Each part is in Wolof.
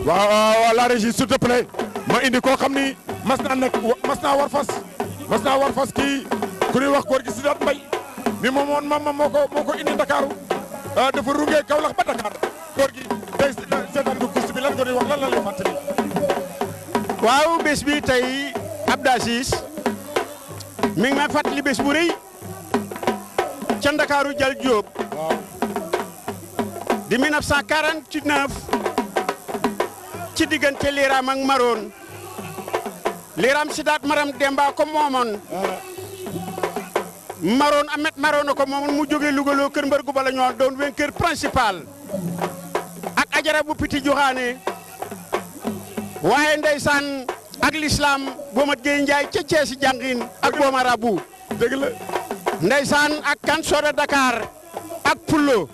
waaw waaw la régie s'il te plaît ma indi koo xam ni mas naa nekk mas naa war fas mas naa war fas kii ku ñuy wax góor gi Sidaat Mbay mi moom woon mam moo ko moo ko indi Ndakaaru dafa rungee Kaolack ba Dakar góor gi tey seetaan du course bi lan nga ñuy wax lan la lay fàttali waaw bés bi tey Abdou Aziz mi ngi may fàttali bés bu rëy ca Ndakaaru Jal Diop waaw di 1949 ci diggante Liram ak Maroon Liram Sidaat Maram Demba ko moomoon Maroon Amet Maroon ko moomoon mu jógee Louga loo kër mbër gu bala ñoo doon vainqueur principal ak ajara bu piti joxaane waaye ndeysaan ak l'islam boomat Gueye Ndiaye ca Ceesi jàngin ak booma rabu dëgg la ndeysaan ak kan soda Dakar ak Pullo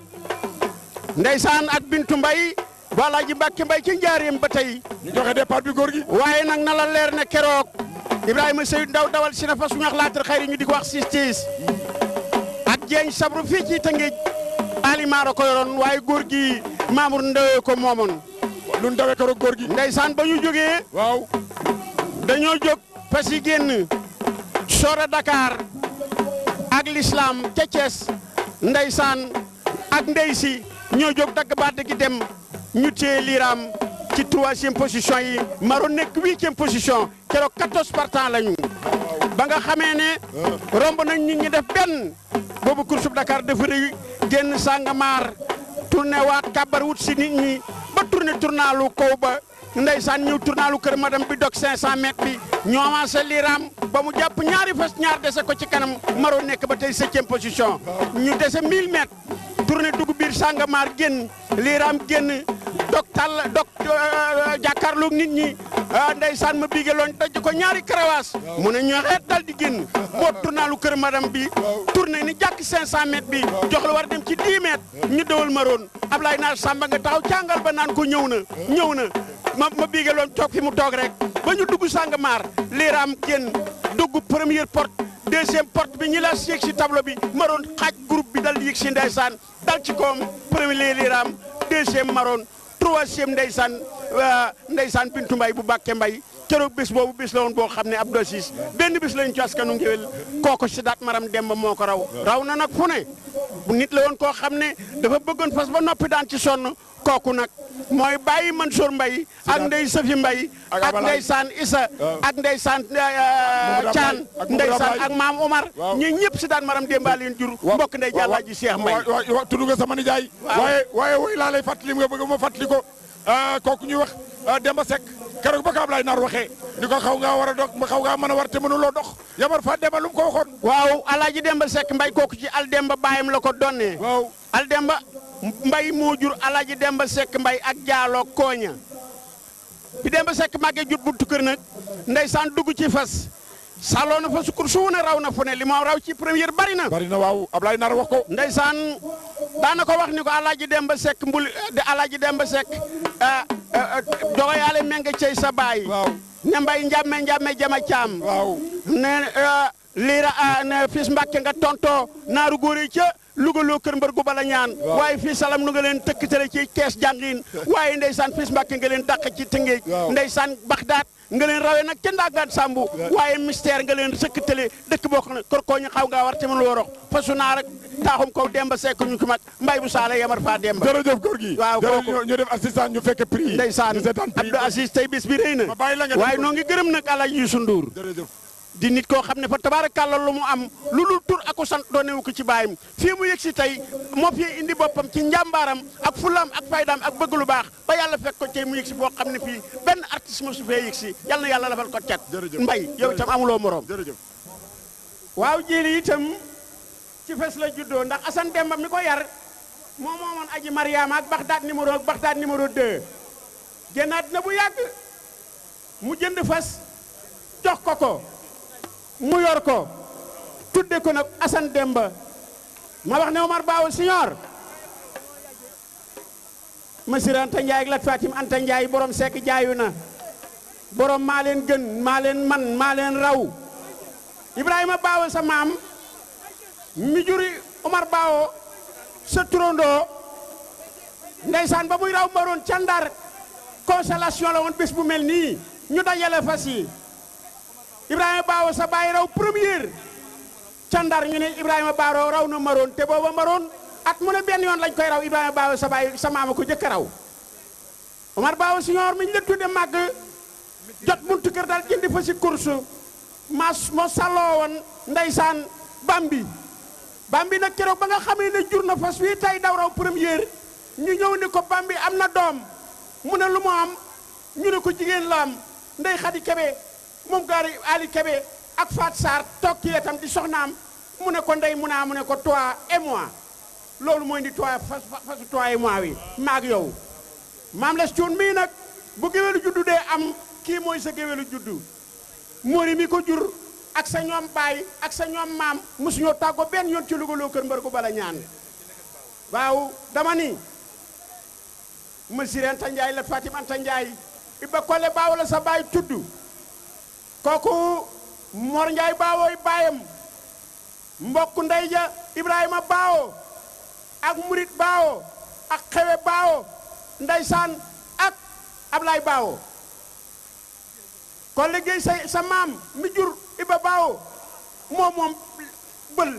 ndeysaan ak Bintu Mbay wala ji Mbàkke Mbay ci njaareem ba tey ñu joxe départ bi góor gi waaye nag na la leer ne keroog Ibrahima Seydou Ndaw dawal si na fa suñu wax laatar xayri ñu di ko wax sistis ak jeeñ sabru fii ci Tëngéej alimaara ko yoroon waaye góor gi Mamour Ndaw ko moomoon lu ñu dawee keroog góor gi ndeysaan ba ñu jógee waaw dañoo jóg fas yi génn soora Dakar ak l'islam ca Thiès ndeysaan ak ndey si ñoo jóg dagg baat gi dem ñu téye liiraam ci troisième position yi Maroon nekk huitième position keroog quatorze partants lañu ba nga xamee ne romb nañ nit ñi def benn boobu course bu Dakar dafa rëy génn Sangomar tourné waat kàbbar wut si nit ñi ba tourné tournalu kaw ba ndeysaan ñëw tournalu kër madame bi dog 500 mètres bi ñoo avancé liiraam ba mu jàpp ñaari fas ñaar dese ko ci kanam Maroon nekk ba tey septième position ñu dese 1000 mètres tourné dugg biir Sangomar génn liiraam génn dog tàll dog jàkkaarloog nit ñi ndeysaan ma bigaloon daj ko ñaari karawaas mu ne ñoo xeet dal di génn boo tournalu kër madame bi tourné ni jàkk 500 mètres bi jox la war dem ci 10 mètres ñu dawal Maroon Ablaye Naar Samba nga taxaw càngal ba naan ko ñëw na ñëw na ma ma bigaloon toog fi mu toog rek ba ñu dugg Sangomar liiraam génn dugg première porte deuxième porte bi ñi la yéeg si tableau bi Maroon xaaj groupe bi dal di yéeg si ndeysaan dal ci koom premier liiraam deuxième Maroon troisième ndeysaan ndeysaan Bintu Mbay bu Bàkke Mbay keroog bés boobu bés la woon boo xam ne Abdou Aziz benn bés lañu ci askanu ngéwél kooko si daat maram demba moo ko raw raw na nag fu ne nit la woon koo xam ne dafa bëggoon fas ba noppi daan ci sonn kooku nag mooy bàyyi Mansour Mbay ak ndey Safi Mbay ak ndeysaan Isa ak ndeysaan Caan ndeysaan ak maam Omar ñi ñëpp si daan maram demba leen jur mbokk ndey jàllaa ji Cheikh Mbay waaw tudd nga sama nijaay waaye waaye woy laa lay fàttali nga bëgg ma fàttali ko kooku ñuy wax Demba Seck keroog ba ko Ablaye Naar waxee ni ko xaw ngaa war a dox xaw ngaa mën a war te mënuloo dox yamar fa Demba lu mu ko waxoon waaw alaaji Demba Seck Mbay kooku ci al Demba baayam la ko donnee waaw al Demba Mbay moo jur alaaji Demba Seck Mbay ak jaaloo kooña bi Demba Seck màggee jut buntu kër nag ndeysaan dugg ci fas saloo na fa sukkur suuna raw na fu ne li moo raw ci première bari na bari na waaw Ablaye Naar wax ko ndeysaan daana ko wax ni ko alaaji Demba Seck mbul de alaaji Demba Seck dogo yaale menge cey sa baay ne mbay njàmme njàmme jama caam waaw ne liira ne fis mbàkke nga tonto naaru góor yi ca Louga loo kër mbër gu bala ñaan waaye fii salam nu nga leen tëkkatale ci kees jàngin waaye ndeysaan fis mbàkke nga leen dàq ci tëngéej ndeysaan baxdaat nga leen rawee nag ca ndàggaat sàmbu waaye mystère nga leen sëkkatale dëkk boo xam ne kor koo ñu xaw ngaa war te mën worox fasu naa rek taaxum kaw demba sekk ñu ko mag mbay bu saala yamar faa demba jërëjëf góor gi waaw kooku ñu def assistant ñu fekk prix yi ndeysaan ñu seetaan prix Abdou Aziz tey bis bi rëy na ma bàyyi la nga waaye noo ngi gërëm nag Alaaji Youssou Ndour jërëjëf di nit koo xam ne fa tabaarakàlla lu mu am lu dul tur ak ko sant doonewu ko ci baayam fii mu yëg si tey moo fi indi boppam ci njàmbaaram ak fulaam ak faydaam ak bëgg lu baax ba yàlla fekk ko tey mu yëg si boo xam ne fii benn artiste mo su fee yëg si yal na yàlla lafal ko cat mbay yow itam amuloo moroom jërëjëf waaw jili itam ci fes la juddoo ndax Assane Demba mi ko yar moo moomoon aji Mariama ak Baxdaad numéro ak Baxdaad numéro 2 génnaat na bu yàgg mu jënd fas jox ko ko mu yor ko tudde ko nag Assane Demba ma wax ne Omar Baaw Siñoor Masir Anta Ndiaye ak Lat Fatim Anta Ndiaye borom sekk jaayu na borom maa leen gën maa leen man maa leen raw Ibrahima Baaw sa maam mi juri Omar Baaw sa turandoo ndeysaan ba muy raw maroon ca Ndar consolation la woon bés bu mel nii ñu dajale fas yi Ibrahima Baawo sa baay raw première ca Ndar ñu ne Ibrahima Baawo raw na maroon te booba maroon at mu ne benn yoon lañ koy raw Ibrahima Baawo sa baay sa maama ko jëkk a raw Omar Baawo siñoor mi ñu la tudde màgg jot buntu kër daal jëndi fa si course mas moo salloo woon ndeysaan bambi bambi nag keroog ba nga xamee ne jur na fas wi tey daw raw première ñu ñëw ni ko bambi am na doom mu ne lu mu am ñu ne ko jigéen la am ndey xadi kebe moom gaari ali kebe ak Fat Sarr toog ci wetam di soxnaam mu ne ko ndey mu naa mu ne ko toi et moi loolu mooy di toi fas fasu toi et moi wi maag yow maam les cuun mii nag bu géwélu juddu dee am kii mooy sa géwélu juddu móori mi ko jur ak sa ñoom baay ak sa ñoom maam mosuñoo tàggoo benn yoon ci lugaloo kër mbar ko bala ñaan waaw dama ni monsieur Anta Ndiaye la Fatim Anta Ndiaye Iba Kole baaw la sa baay tudd kooku Mor Ndiaye baawooy baayam mbokk ndey ja Ibrahima baawo ak Murit baawo ak Xewe baawo ndeysaan ak Ablaay baawo kon liggéey sa sa maam mi jur Iba baawo moom moom bël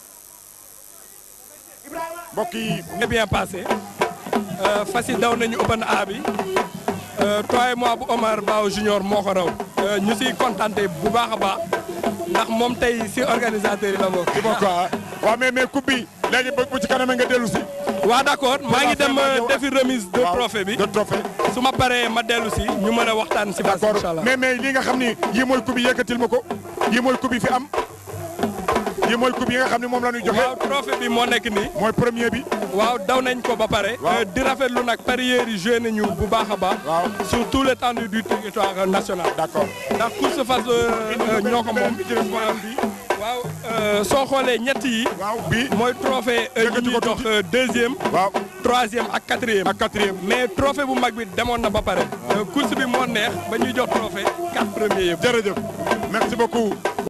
Ibrahima mbokk yi très bien passé Euh, fas yi daw nañu open A bi euh, toi et moi bu Omar Bao Junior moo ko raw Euh, ñu siy contenté bu baax a baax ndax moom tey si organisateur yi la bokk. di bokk ah waaw mais mais coupe bi léegi bu ci kanam nga dellu si. waaw d'accord maa ngi dem Vraiment ñëw defi remise de waaw, trophée bi de trophée su ma paree ma dellu si ñu mën a waxtaan si bas d'accord incha allah. mais mais li nga xam ni yii mooy coupe yi yëkkatil ma ko yii mooy coupe yi fi am yii mooy coupe yi nga xam ni moom la ñuy joxe waaw trophée bi moo nekk nii. mooy premier bi. waaw daw nañ ko ba pare. Waaw. Euh, di rafetlu nag parieurs yi joué nañu bu baax a baax. waaw sur tout l'étendue du territoire national. d'accord. ndax course fas ñoo ko moom. bi ci des mooy am bi waaw euh, soo xoolee ñett yi. waaw bii mooy trophée euh, Yëkkati yi ko ñuy jox tuuti. euh, deuxième waaw troisième ak quatrième ak quatrième. mais trophée bu mag bi demoon na ba pare Euh, course bi moo neex ba ñuy jox trophée quatre premiers yëpp jërëjëf merci beaucoup